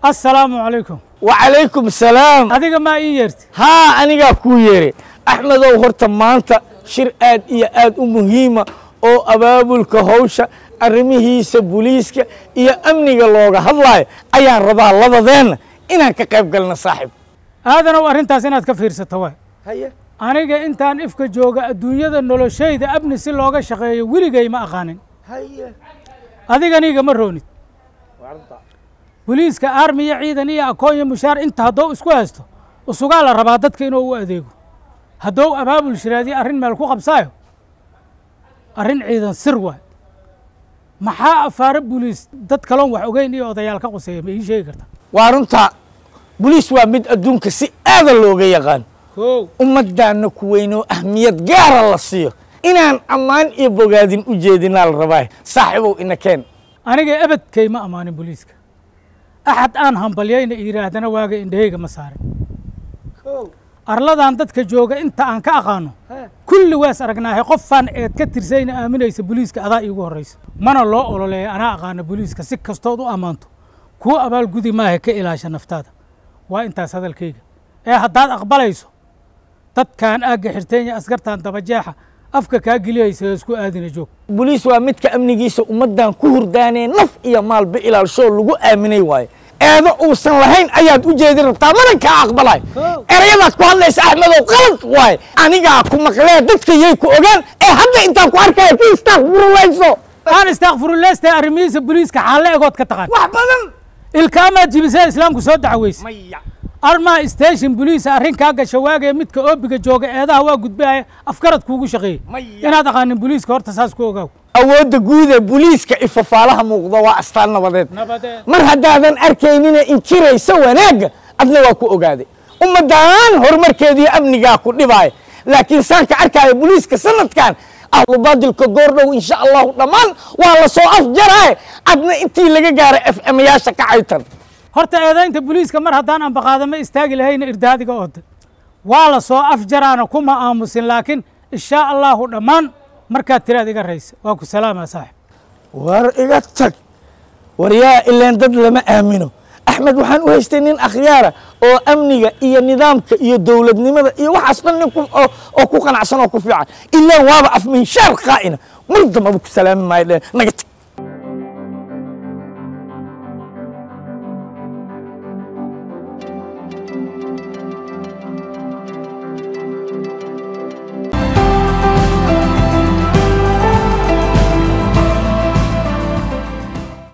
assalaamu calaykum wacalaykum salaam adiga maa ii yeerti haa anigaa kuu yeeray axmedow horta maanta shir aad iyo aad u muhiima oo abaabulka hawsha arrimihiisa buliiska iyo amniga looga hadlaayo ayaan rabaa labadeenna inaan ka qayb galno saaxiib aadanow arrintaas inaad ka fiirsato waay haye aniga intaan ifka jooga adduunyada noloshayda amni si looga shaqeeyo weligay ma aqaanin haye adiganiga ma roonid boliiska armi iyo ciidan iyo akoon iyo mushaar inta haddou isku haysto usugaa la rabaa dadka inuu u adeego haddou abaabul shiraadiyo arrin meel ku qabsaayo arrin ciidan sir waay maxaa afaare boliis dad kaloon wax ogeyn iyo odayaal ka quseeya ma ii sheegi karta waa runtaa buliis waa mid adduunka si aada looga yaqaan kow ummaddaanna ku weynoo ahmiyad gaara la siiyo inaan ammaan iyo bogaadin u jeedinaa la rabaa saaxiibow ina keen aniga ebedkay ma ammaanin boliiska axad aan hambalyayna yidhaahdana waaga indhahayga ma saarin arladan dadka jooga inta aan ka aqaano kulli waas aragnaahay qofaan eed ka tirsayna aaminaysa boliiska adaa iigu horraysa mana loo ololeeya anaa aqaana boliiska si kastood u ammaanto kuu abaalgudi maaha ka ilaasha naftaada waa intaas hadalkayga ee haddaad aqbalayso dadkaan aagga xirteenya askartan dabajeexa afka kaa geliyaysa isku aadina joog buliis waa midka amnigiisa ummaddan ku hurdaanee naf iyo maalba ilaalshoo lagu aaminay waayo eedo uusan lahayn ayaad u jeedin rabtaa mana kaa aqbalay erayadaad ku hadlaysa axmedow qalad waaye anigaa ku maqlee dadka yay ku ogaan ee hadda intaan ku arkaya ki istaaqfurulayso aan istaakfiruleystay arrimihiisa boliiska xaalle egood ka taqaan wax badan ilkaamaad jibisee islaamku soo dacweysa maya armaa station boliisa arrin kaa gasha waagee midka oobiga jooga eedaha waa gudbaya afkarad kuugu shaqeeyey Maya. inaad aqaanin boliiska horta saas ku ogaaw awoodda guud ee buliiska ifafaalaha muuqda waa astaan nabadeed nabadeed mar haddaadan arkaynina inkiraysa wanaagga adna waa ku ogaaday ummaddan horumarkeediiyo amnigaa ku dhibaaya laakiin saan ka arkaayo buliiska sanadkan ahlu baadilka goordhow insha allahu dhammaan waa la soo afjaraaye adna intii laga gaara f m yaasha ka caytan horta eedaynta boliiska mar haddaan ambaqaadama istaagi lahayna irdaadiga ooda waa la soo afjaraana kuma aamusin laakiin inshaa allahu dhammaan markaad tiraad iga raysa waa ku salaamaa saaxib war iga tag war yaa ileen dad lama aamino axmed waxaan u haystay nin akhyaara oo amniga iyo nidaamka iyo dowladnimada iyo waxaas dhan nin ku- oo oo ku qanacsan oo ku fiican ilaan waaba afminshaar qaa'ina mar dambaba ku salaami maayo dheen naga tag